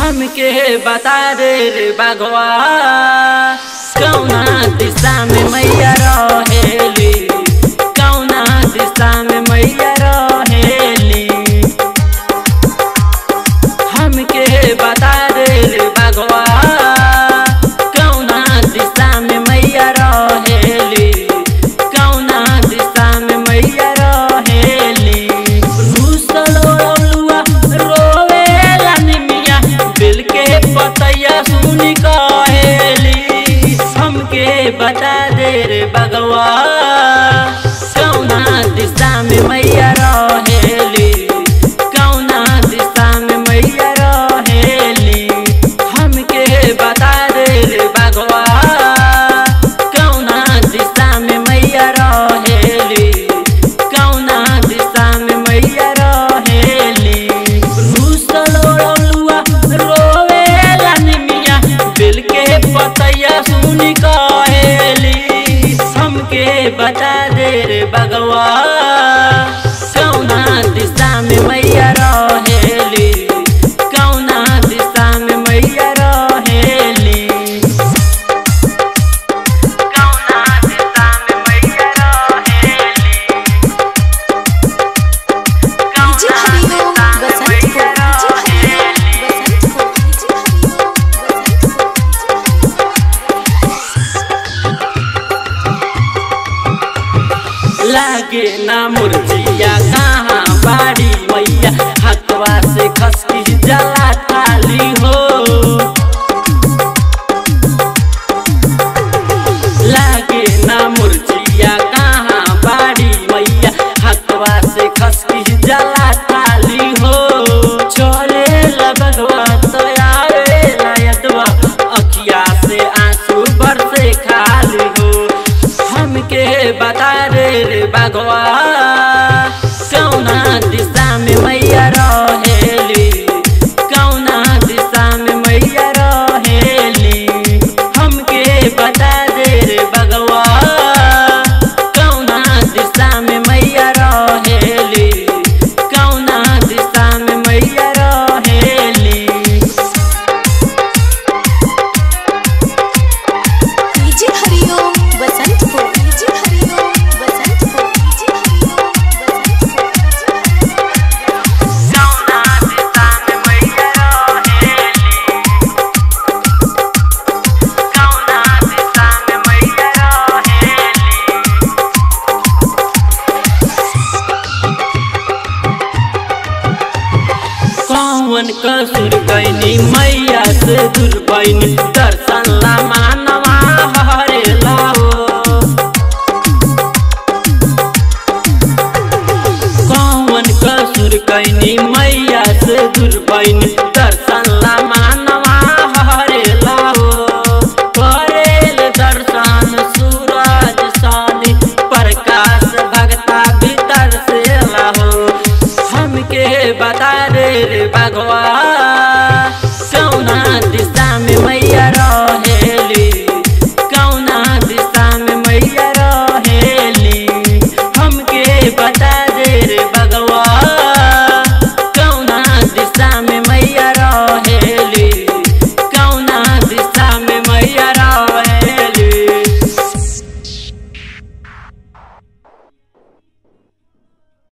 हमके बता दे रे बगवा कौना दिशा में मैया रहेली कौना दिशा में मैया रहेली हमके बता दे रे बगवा कौना दिशा में मैया रहेली कौना दिशा में मैया रहेली रूसल ओलुआ रोवेला निमिया बिल के पतैया सुन कहेली हमके बता दे रे बगवा कौना दिशा में मैया रहेली कौना दिशा में मैया रहेली हमके बता दे रे बगवा कौना दिशा में मैया रहेली कौना दिशा में मैया रहेली रूसल ओलुआ रोवेला निमिया बिल के पतैया सुन कहेली हमके बता दे रे बगवा कौना दिशा में मैया रहेली कौना दिशा में मैया रहेली कौना दिशा में मैया रहेली डीजे हरिओम बसंत को डीजे हरिओम बसंत को डीजे लागे ना मुर्जिया कहाँ बाड़ी मैया हथवा से खसकी जला खाली हो लागे ना मुर्जिया कहाँ बाड़ी मैया हथवा से खसकी जला खाली हो चले लगवा तो आवे लायतवा अखिया से आंसू बरसे खाली हो हमके बता दे रे बगवा कौना दिशा में मैया रहेली कौना दिशा में मैया रहेली हमके बता दे रे बगवा कौना दिशा में मैया रहेली कौना दिशा में मैया रहेली डीजे हरिओम बसंत को डीजे हरिओम बसंत को डीजे हरिओम बसंत को कौना दिशा में मैया रहेली कौना दिशा में मैया रहेली कौन कसुर कैनी मैया से दूर बैनी दर्शन ला मानवा हरे लाओ कौन कसुर कैनी मैया से दूर बैनी दर्शन